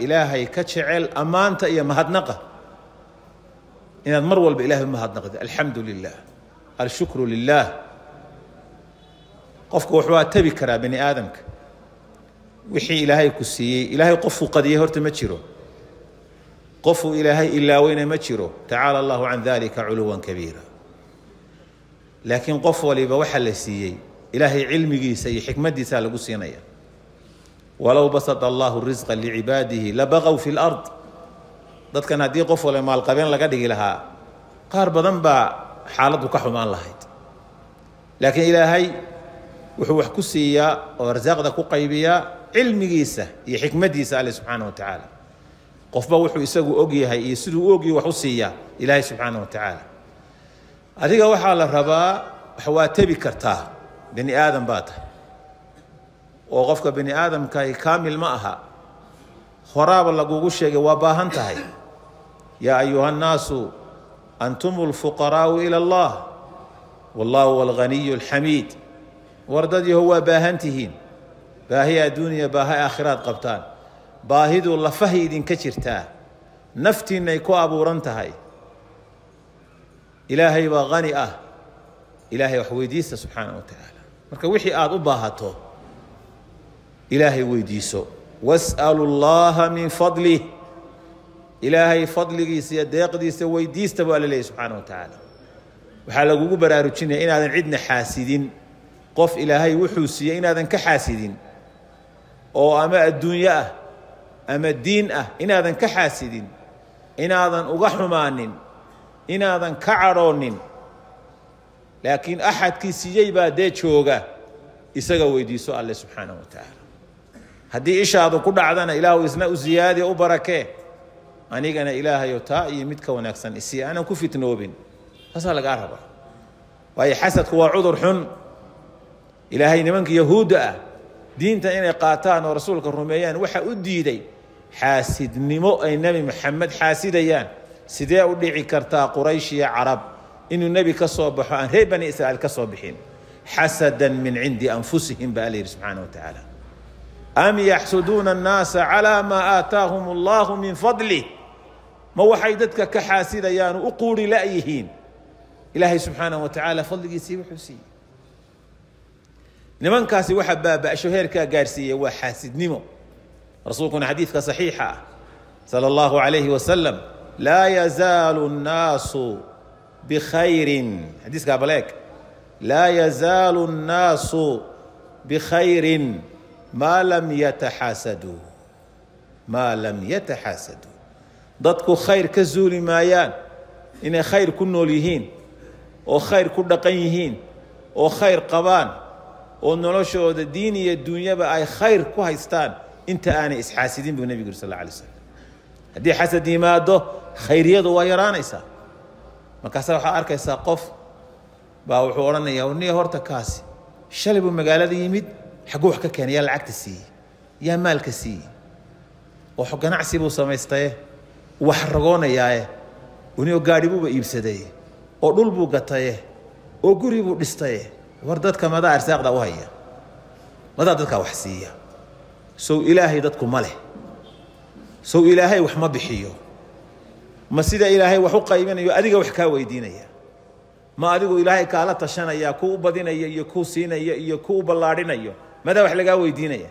ilaahay ka jecel ammaanta iyo mahadnaqa inaad mar walba ilahay umahadnaqdi alxamdu lilah alshukru lilah qofku waxbaa tabi karaa bani aadamka wixii ilaahay ku siiyey ilaahay qofuu qadiyey horta ma jiro qofuu ilaahay ilaaweyna ma jiro tacaala allahu can dalika culuwan kabiira laakiin qof waliba waxaa la siiyey ilaahay cilmigiisa iyo xikmaddiisaa lagu siinaya walow basata allahu risqa licibaadihi labaqow fi lard dadkan haddii qof waliba maalqabeen laga dhigi lahaa qaar badan baa xaaladdu ka xumaan lahayd laakiin ilaahay wuxuu wax ku siiyaa oo arsaaqda ku qaybiyaa cilmigiisa iyo xikmaddiisa alle subxaana wa tacaala qofba wuxuu isagu og yahay iyo siduu u ogyahy wax u siiyaa ilaahay subxaana wa tacaala adiga waxaa la rabaa wax waa tebi kartaa bani aadam baa tahay oo qofka bani aadamkahi kaamil ma aha horaaba lagugu sheegay waa baahan tahay yaa ayuha nnaasu antum lfuqaraau ila allah wallahu alghaniyu alxamiid wardad yaho waa baahan tihiin baahi adduuniya baahi aakhiraad qabtaan baahidu lafahay idinka jirtaa naftiinnay ku abuuran tahay ilaahay baa hani ah ilaahay wax weydiista subxaana wa tacaala marka wixii aada u baahato ilaahay weydiiso was'alu llaha min fadlih ilaahay fadligiisa iyo deeqdiisa weydiista buu alla leeyahy subxaana wa tacaala waxaa lagugu baraarujinaya inaadan cidna xaasidin qof ilaahay wuxuu siiyey inaadan ka xaasidin oo ama adduunyo ah ama diin ah inaadan ka xaasidin inaadan uga xumaanin inaadan ka cadhoonin laakiin axadkii siiyey baa dee jooga isaga weydiiso alle subxaana wa tacaala haddii ishaadu ku dhacdana ilaahu isna u siyaadiya u barakee anigana ilaahayo taa iyo mid ka wanaagsan isii aanan ku fitnoobin taasaa lagaa rabaa waayo xasadku waa cudur xun ilaahay nimanka yahuudda ah diinta inay qaataan oo rasuulka rumeeyaan waxa u diiday xaasidnimo ay nebi maxamed xaasidayaan sidee u dhici kartaa quraysh iyo carab inuu nebi ka soo baxo aan reer bani israa'iil ka soo bixin xasadan min cindi anfusihim baa alla yidhi subxaana wa tacaala am yaxsuduuna annaasa calaa maa aataahum allahu min fadlih ma waxay dadka ka xaasidayaan u quuri la'yihiin ilaahay subxaana wa tacaala fadligiisii wuxuu siiyey nimankaasi waxa baaba'sho heerkaa gaarsiiyey waa xaasidnimo rasuulkuna xadiidka saxiixa ah sala allahu calayhi wasalam laa yazaalu nnaasu bikhayrin xadiiskaa baleeg laa yazaalu nnaasu bikhayrin maa lam yataxaasaduu maa lam yataxaasaduu dadku khayr ka zuuli maayaan inay khayr ku nool yihiin oo khayr ku dhaqan yihiin oo khayr qabaan oo noloshooda diin iyo dunyaba ay khayr ku haystaan inta aanay isxaasidin buu nebigu yuri sal alla alay slam haddii xasad yimaado khayriyadu waa yaraanaysaa markaasa waxaad arkaysaa qof baa wuxuu odhanayaa warniya horta kaasi shalay buu magaalada yimid xagguu wax ka keenay yaa lacagta siiyey yaa maalka siiyey oo ganacsi buu samaystaye wax ragoonayaaye unio gaadhi buuba iibsadaye oo dhul buu gataye oo guri buu dhistaye war dadka madaa arsaaqda u haya madaa dadkaa wax siiya sow ilaahay dadku ma leh sow ilaahay wax ma bixiyo ma sida ilaahay wax u qaybinayo adiga wax kaa weydiinaya ma adigu ilaahay kaala tashanaya ku u badinaya iyo ku siinaya iyo ku u ballaadhinayo madaa wax lagaa weydiinaya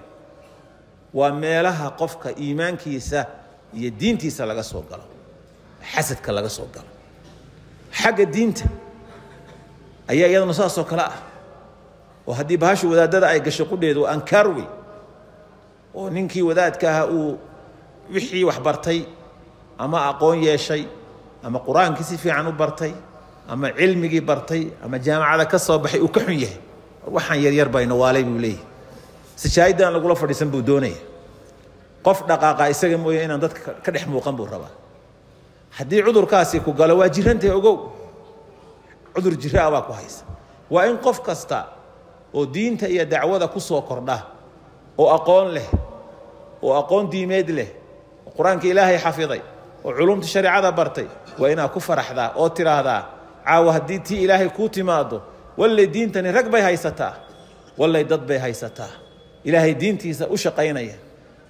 waa meelaha qofka iimaankiisa iyo diintiisa laga soo galo xasadka laga soo galo xagga diinta ayaa iyaduna saasoo kale ah oo haddii bahashu wadaadada ay gasho qudheedu ankaar wey oo ninkii wadaadka ahaa uu wixii wax bartay ama aqoon yeeshay ama qur-aankii si fiican u bartay ama cilmigii bartay ama jaamacada ka soo baxay uu ka xun yahay waxaan yaryar bayna waalay buu leeyahy sijaayiddan lagula fadhiisan buu doonaya qof dhaqaaqa isaga mooye inaan dadka ka dhex muuqan buu rabaa haddii cudurkaasi ku galo waa jirantahay ogow cudur jiraa baa ku haysa waa in qof kasta oo diinta iyo dacwada ku soo kordha oo aqoon leh oo aqoon diimeed leh oo qur-aanka ilaahay xafiday oo culumta shareecada bartay waa inaad ku faraxdaa oo tidhaahdaa caawa haddii tii ilaahay kuu timaado wallay diintani rag bay haysataa wallay dad bay haysataa ilaahay diintiisa u shaqaynaya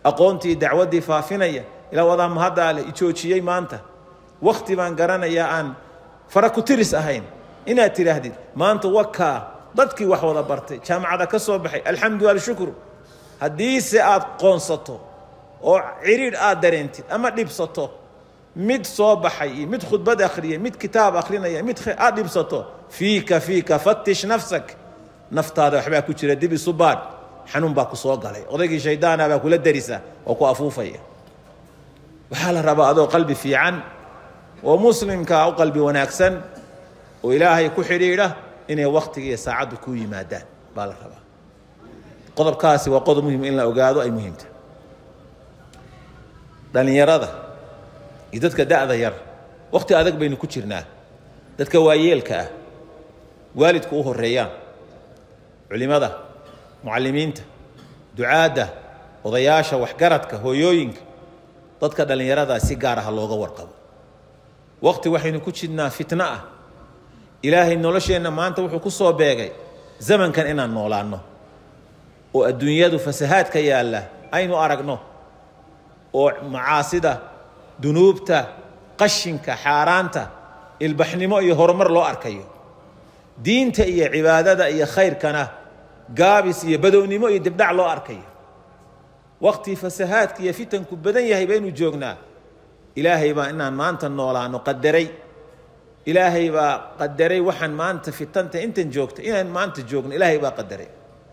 aqoontii dacwaddii faafinaya ilaa wadaa mahaddaa leh ijoojiyey maanta wakti baan garanayaa aan fara ku tiris ahayn inaad tidhaahdid maanta wakaa dadkii wax wada bartay jaamacada ka soo baxay alxamdu alshukru haddiise aad qoonsato oo cidhiidh aad dareentid ama dhibsato mid soo baxay iyo mid khudbad akhriyay mid kitaab akhrinaya mid aad dhibsato fiika fiika fatish nafsak naftaada waxbaa ku jira dib isu baadh xanuun baa ku soo galay odaygii shaydaana baa kula darisa oo ku afuufaya waxaa la rabaa adoo qalbi fiican oo muslimkaa u qalbi wanaagsan oo ilaahay ku xidhiidha inay waktiga iyo saacaddu ku yimaadaan baa la rabaa qodobkaasi waa qodob muhim in la ogaado ay muhiimta dhallinyarada iyo dadka da'da yar wakti adag baynu ku jirnaa dadka waayeelka ah waalidku u horeeyaan culimada mucallimiinta ducaadda odayaasha waxgaradka hooyooyinka dadka dhallinyaradaa si gaar ah looga warqabo wakti waxaynu ku jirnaa fitno ah ilaahay nolosheenna maanta wuxuu ku soo beegay zamankan inaan noolaanno oo adduunyadu fasahaadka yaalla aynu aragno oo macaasida dunuubta qashinka xaaraanta ilbaxnimo iyo horumar loo arkayo diinta iyo cibaadada iyo khayrkana gaabis iyo badownimo iyo dibdhac loo arkayo waktii fasahaadka iyo fitanku badan yahay baynu joognaa ilaahay baa inaan maanta noolaano qadaray ilaahay baa qadaray waxaan maanta fitanta intan joogta inaan maanta joogno ilaahay baa qadaray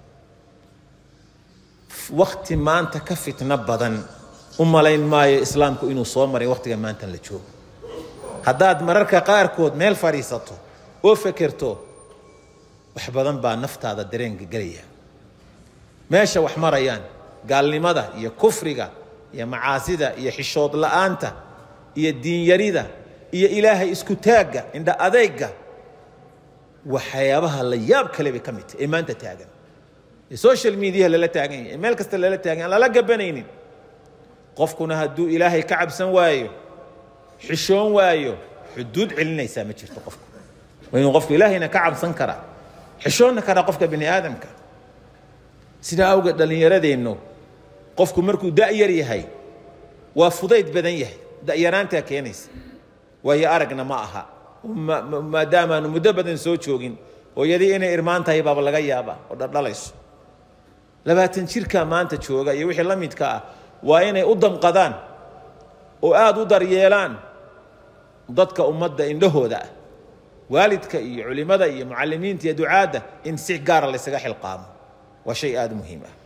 wakti maanta ka fitno badan u malayn maayo islaamku inuu soo maray waktiga maantan la joogo haddaad mararka qaarkood meel fadhiisato oo fekerto wax badan baa naftaada dareenka gelaya meesha wax marayaan gaalnimada iyo kufriga iyo macaasida iyo xishood la'aanta iyo diinyarida iyo ilaahay isku taagga indha adeega waxyaabaha la yaab kale bay ka mid tahay ee maanta taagan ee social mediaha lala taagan yahay ee meel kasta lala taagan aan lala gabanaynin qofkuna hadduu ilaahay ka cabsan waayo xishoon waayo xuduud celinaysaa ma jirto qofku waa inuu qofku ilaahayna ka cabsan karaa xishoonna karaa qofka bini aadamka sidaa awgeed dhallinyaradeennu qofku markuu da'yar yahay waa fudayd badan yahay da'yaraantaa keenaysa waayo aragna ma aha maadaamaanu muddo badan soo joogin hooyadii inay irmaan tahay baaba laga yaabaa oo dhaldhalayso labaatan jirkaa maanta jooga iyo wixii la midka ah waa inay u damqadaan oo aada u daryeelaan dadka ummadda indhahooda ah waalidka iyo culimmada iyo mucallimiinta iyo ducaadda in si gaara laysaga xilqaamo waa shay aada u muhiim ah